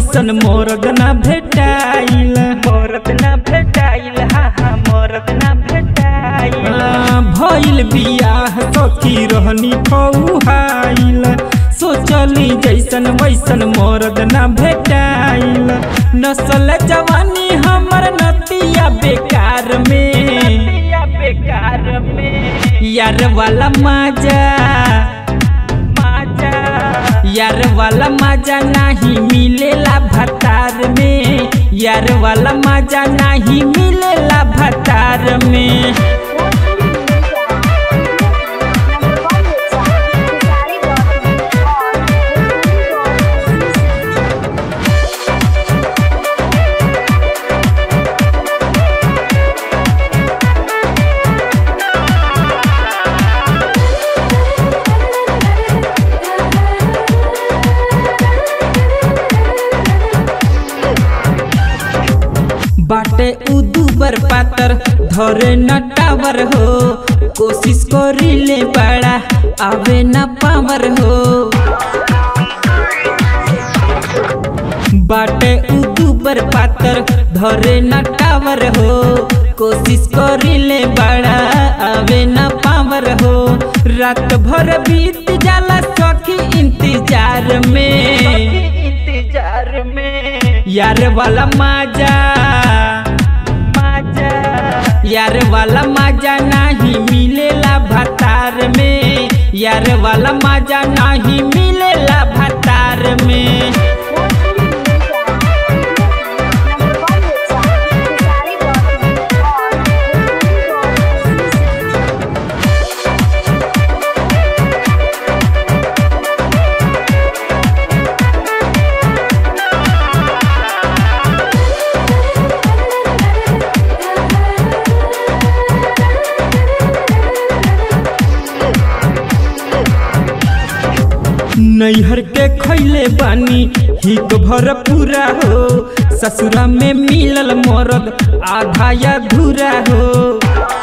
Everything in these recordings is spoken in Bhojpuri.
वैसन मोरद ना भेटाइल मोरत ना भेटाइल हा हा मोरत ना भेटाइल आ, भइल बियाह सखी रहनी फौहाइल सोचली जैसन वैसन मोरद ना भेटाइल नसल जवानी हमर नतिया बेकार में या बेकार में यार वाला मजा माजा यार वाला मजा नहीं मिलेला भतार में यार वाला मजा नहीं मिलेला भतार में बाटे उ दुबर पातर धरे न टावर हो कोशिश करिले बड़ा आवे न पावर हो बाटे उ दुबर पातर धरे न टावर हो कोशिश करिले बड़ा आवे न पावर हो रात भर बीत जाला सखी इंतजार में इंतजार में यार वाला मजा माजा यार वाला मजा नहीं मिलेला भतार में यार वाला मजा नहीं मिलेला भतार में नैहर के खैले बानी हिक भर पूरा हो ससुरा में मिलल मरद आधा या धूरा हो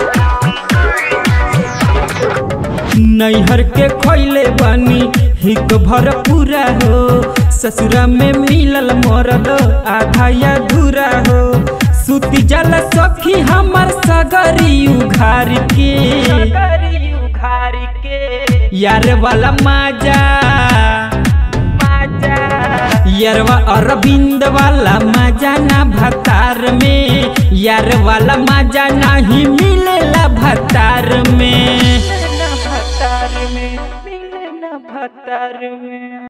नैहर के खैले बानी हिक भर पूरा हो ससुरा में मिलल मरद आधा या धूरा हो सुती जल सखी हमर सगरी उघार के करी उघारी के यार वाला मजा माजा यारवा अरविंद वाला मजा ना भतार में यार वाला मजा नहीं मिलेला भतार में न भतार में मिले न भतार में